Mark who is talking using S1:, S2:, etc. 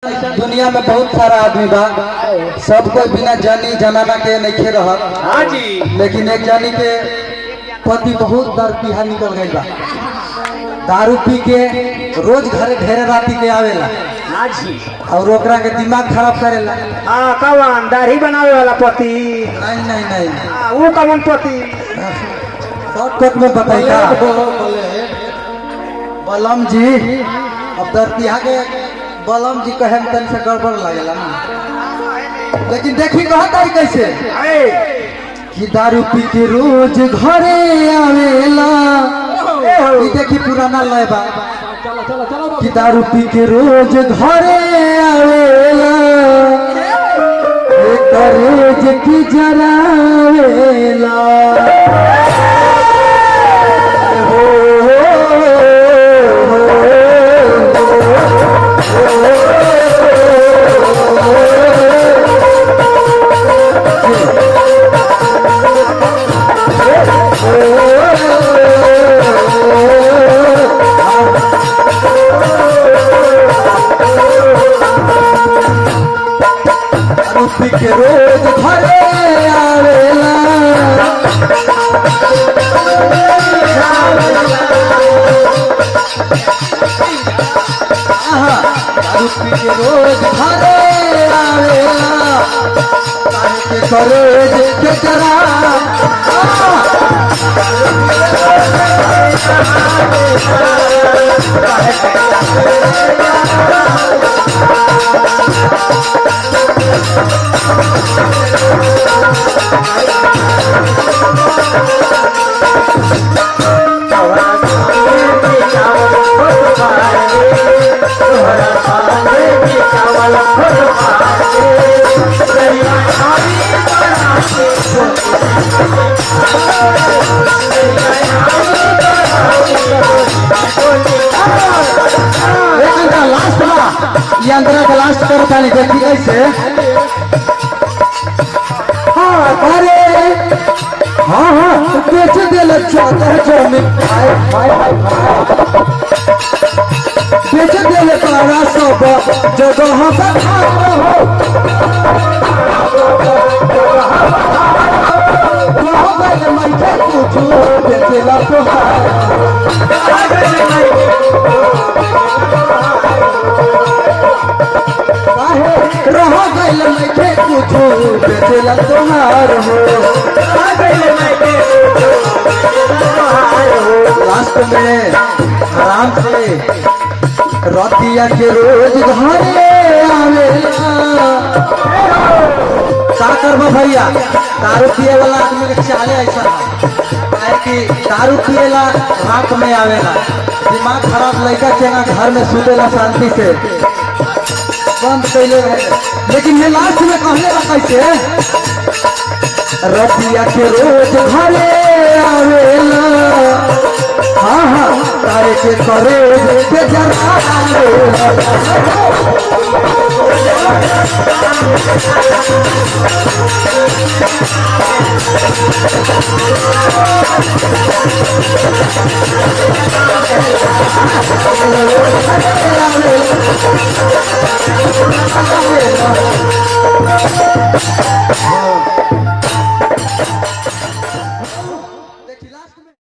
S1: दुनिया में बहुत सारा आदमी बा सब कोई बिना जानी जनाना के नहीं रहत
S2: हाँ जी
S1: लेकिन एक जानी के पति बहुत दर पिहा निकल गई बा दारू पी के रोज घरे ढेरे राती के आवेला
S2: हाँ जी
S1: और ओकरा के दिमाग खराब करेला
S2: हाँ कवन दाढ़ी बनावे वाला पति
S1: नहीं नहीं नहीं
S2: हाँ, वो कवन पति
S1: शॉर्टकट में बताई का बलम जी अब दर पिहा के बलम जी कहे में तनी से गड़बड़ लगेला ना लेकिन देखी कहा तारी कैसे
S2: अरे
S1: कि दारू पी के रोज घरे आवेला ई देखी पुराना लय बा कि दारू पी के रोज घरे आवेला एक रोज की जरावेला हो, दारू पी के रोज घरे आवेला आहा, दारू पी के रोज घरे आवेला काहे के करेज के जरा आहा, एक अंदर लास्ट बा ये अंदर का लास्ट कर ताली देखी कैसे हाँ अरे हाँ हाँ बेच दे लच्छा तो जमीन हाय हाय हाय बेच दे ले तारा सब जगह पर हो कहो गए मैं के पूछू बेचेला तो हाय काहे रह गइल नइखे कुछो बेचेला तोहार हो लास्ट में आराम से रतिया के रोज घरे आवेला का करबो भैया दारू पिए वाला आदमी के चाले ऐसा है कि दारू पिएला रात में आवेला दिमाग खराब लड़का चेना घर में सुतेला शांति से बंद कैले रहे लेकिन ये लास्ट में कहले बा कैसे रतिया के रोज घरे आवेला हाँ हाँ तारे के करे के जरा आवेला